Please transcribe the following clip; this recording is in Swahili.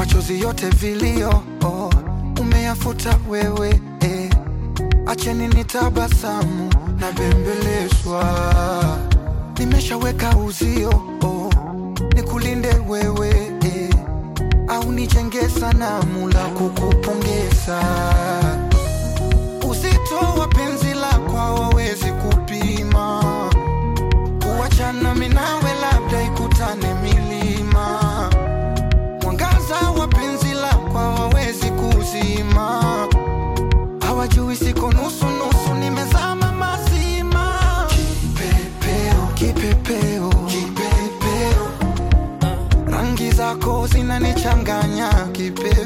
machozi yote vilio oh, umeyafuta wewe eh. Acheni nitabasamu na bembelezwa, nimeshaweka uzio oh, nikulinde wewe eh, au nijenge sanamu la kukupongeza. Uzito wa penzi lako hawawezi kupima, kuachana mimi nawe labda ikutane milima. Mwangaza wa penzi lako hawawezi kuzima, hawajui siko nusu nusu, nimezama mazima. Kipepeo, kipepeo, kipepeo, rangi zako zinanichanganya kipepeo